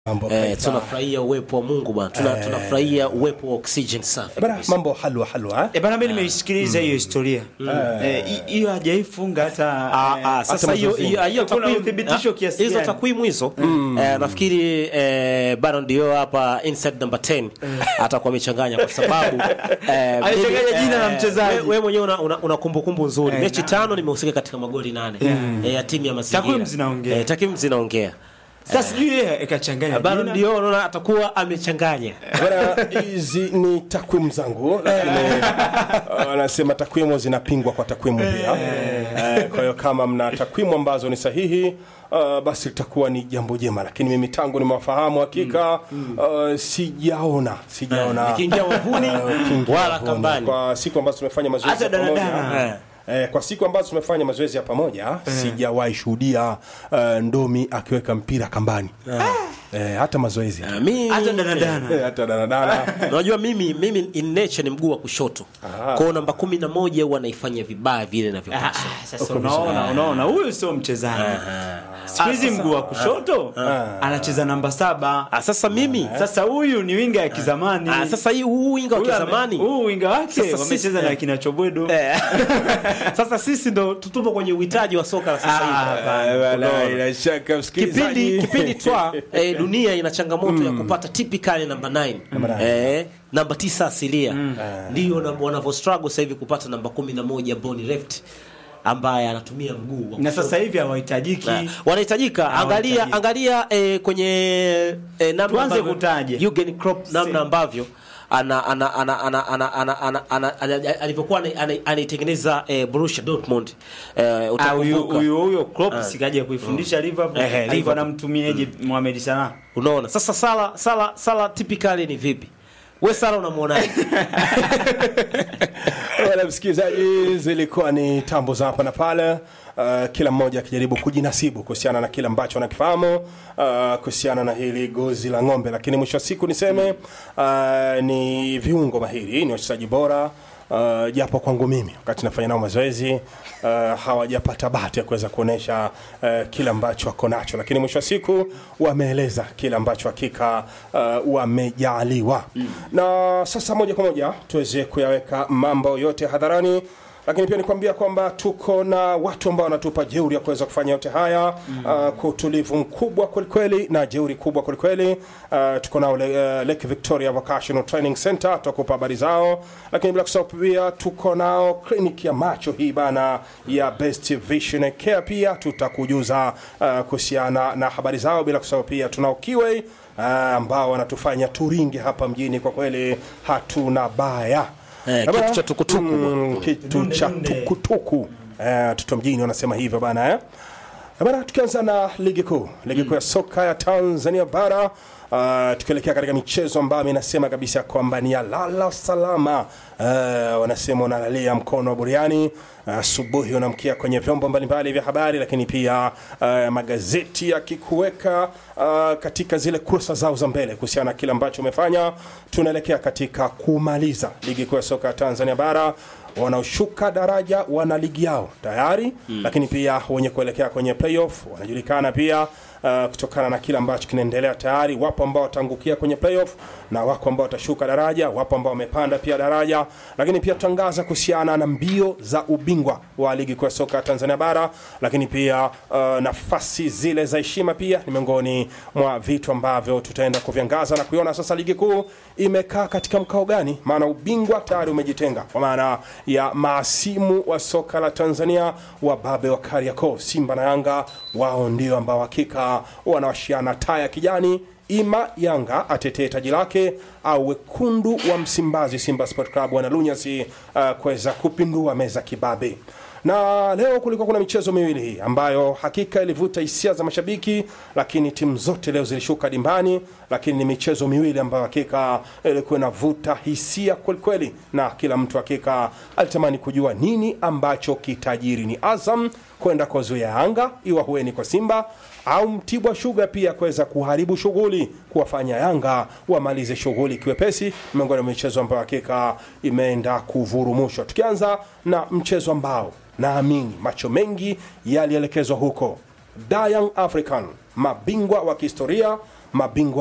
Mambo eh, kaifa. tunafurahia uwepo wa Mungu bwana tuna, tunafurahia uwepo wa oxygen safi Bana, kabisa. mambo halwa halwa eh? E bana, mimi nimeisikiliza hiyo historia Eh, hi- hiyo hajaifunga hata Ah, eh, ah, sasa hiyo mazoezi. hiyo hiyo Kuna takwimu- uthibitisho ah, kiasi hizo gani? takwimu hizo eh, nafikiri eh, Baron Dio hapa inside number 10 atakuwa amechanganya kwa sababu eh, Alichanganya mimi, jina la eh, mchezaji. wewe wewe mwenyewe una, una, una kumbukumbu nzuri Eh, mechi na- tano nimehusika katika magoli nane eh, ya timu ya mazingira Takwimu zinaongea. eh, takwimu zinaongea sasa sijui yeye ikachanganya Baron jina. Dio unaona atakuwa amechanganya Bana, hizi ni takwimu zangu lakini wanasema takwimu zinapingwa kwa takwimu pia Eh, kwa hiyo kama mna takwimu ambazo ni sahihi uh, basi litakuwa ni jambo jema lakini mimi tangu nimewafahamu hakika uh, sijaona sijaona Nikiingia wavuni, uh, kiingia wala wavuni. kambani. kwa siku ambazo tumefanya mazoezi Hata ya pamoja danadana. Eh, kwa siku ambazo tumefanya mazoezi ya pamoja sijawahi shuhudia uh, ndomi akiweka mpira kambani eh, hata mazoezi Ah, mimi hata danadana Eh, hata danadana unajua mimi mimi in nature ni mguu wa kushoto kwa hiyo namba kumi na moja huwa naifanya vibaya vile Ah, inavyopaswa ah, sasa unaona unaona huyu sio mchezaji siku hizi mguu wa kushoto anacheza namba saba Ah, sasa mimi sasa huyu ni winga ya kizamani ah, sasa hii huu winga wa Huyu ame- kizamani huu winga wake Sasa wamecheza sisi- na eh. kina chobwedo Eh. sasa sisi ndo tutupo kwenye uhitaji wa soka la sasa Ah, hivi bana, Wala, bila shaka msikilizaji. kipindi kipindi twa eh, dunia ina changamoto ya kupata typically namba 9 nine. eh, namba tisa asilia ndio na- wanavyo struggle sasa hivi kupata namba kumi na moja ambao ni left ambaye anatumia mguu wa na kushoto. sasa hivi hawahitajiki Na, wanahitajika angalia wanahitajika. angalia eh, kwenye eh, namna Tuanze ambavyo kutaja. Jurgen Klopp namna ambavyo ana ana ana ana ana ana ana ana ana- alivyokuwa ana- ana- anaitengeneza eh, Borussia Dortmund eh, Ah, huyu utakumbuka huyu huyo Klopp sikaja kuifundisha Liverpool Ehe, alikuwa Liverpool. anamtumiaje Mohamed Salah unaona sasa sala sala sala typically ni vipi we sala unamwonaje Wala msikilizaji, zilikuwa ni tambo za hapa na pale. Uh, kila mmoja akijaribu kujinasibu kuhusiana na kile ambacho anakifahamu uh, kuhusiana na hili gozi la ng'ombe, lakini mwisho wa siku niseme uh, ni viungo mahiri, ni wachezaji bora uh, japo kwangu mimi wakati nafanya nao mazoezi uh, hawajapata bahati ya kuweza kuonesha uh, kile ambacho wako nacho, lakini mwisho wa siku wameeleza kile ambacho hakika uh, wamejaliwa na sasa moja kwa moja tuweze kuyaweka mambo yote hadharani lakini pia nikwambia kwamba tuko na watu ambao wanatupa jeuri ya kuweza kufanya yote haya uh, kwa utulivu mkubwa kwelikweli na jeuri kubwa kwelikweli uh, tuko nao le, uh, Lake Victoria Vocational Training Center tutakupa habari zao lakini bila kusahau pia tuko nao kliniki ya macho hii bana ya Best Vision Care pia tutakujuza uh, kuhusiana na habari zao bila kusahau pia tunao Kiway uh, ambao wanatufanya turinge hapa mjini kwa kweli hatuna baya Eh, Eh, bana, kitu cha tukutuku. mm, kitu cha tukutuku Eh, watoto mjini wanasema hivyo bana eh? Eh, bana tukianza na ligi kuu ligi kuu ya soka ya tanzania bara Uh, tukielekea katika michezo ambayo inasema kabisa kwamba ni ya lala salama uh, wanasema unalalia mkono wa buriani asubuhi uh, unamkia kwenye vyombo mbalimbali vya habari lakini pia uh, magazeti yakikuweka uh, katika zile kursa zao za mbele kuhusiana na kile ambacho umefanya tunaelekea katika kumaliza ligi kuu ya soka ya tanzania bara wanaoshuka daraja wana ligi yao tayari mm. lakini pia wenye kuelekea kwenye playoff wanajulikana pia uh, kutokana na kile ambacho kinaendelea tayari wapo ambao wataangukia kwenye playoff na wako ambao watashuka daraja wapo ambao wamepanda pia daraja lakini pia tutangaza kuhusiana na mbio za ubingwa wa ligi kuu ya soka ya tanzania bara lakini pia uh, nafasi zile za heshima pia ni miongoni mwa vitu ambavyo tutaenda kuviangaza na kuiona sasa ligi kuu imekaa katika mkao gani maana ubingwa tayari umejitenga kwa maana ya maasimu wa soka la tanzania wababe wa kariakoo simba na yanga wao ndio ambao hakika wanawashiana taa ya kijani ima yanga atetee taji lake au wekundu wa msimbazi simba sport club wanalunyasi uh, kuweza kupindua meza kibabe na leo kulikuwa kuna michezo miwili hii ambayo hakika ilivuta hisia za mashabiki lakini timu zote leo zilishuka dimbani lakini ni michezo miwili ambayo hakika ilikuwa inavuta hisia kwelikweli na kila mtu hakika alitamani kujua nini ambacho kitajiri ni azam kwenda kwa zuia yanga iwa hueni kwa simba au mtibwa shuga pia kuweza kuharibu shughuli kuwafanya yanga wamalize shughuli kiwepesi miongoni mwa michezo ambayo hakika imeenda kuvurumushwa tukianza na mchezo ambao naamini macho mengi yalielekezwa huko Da Young African mabingwa wa kihistoria mabingwa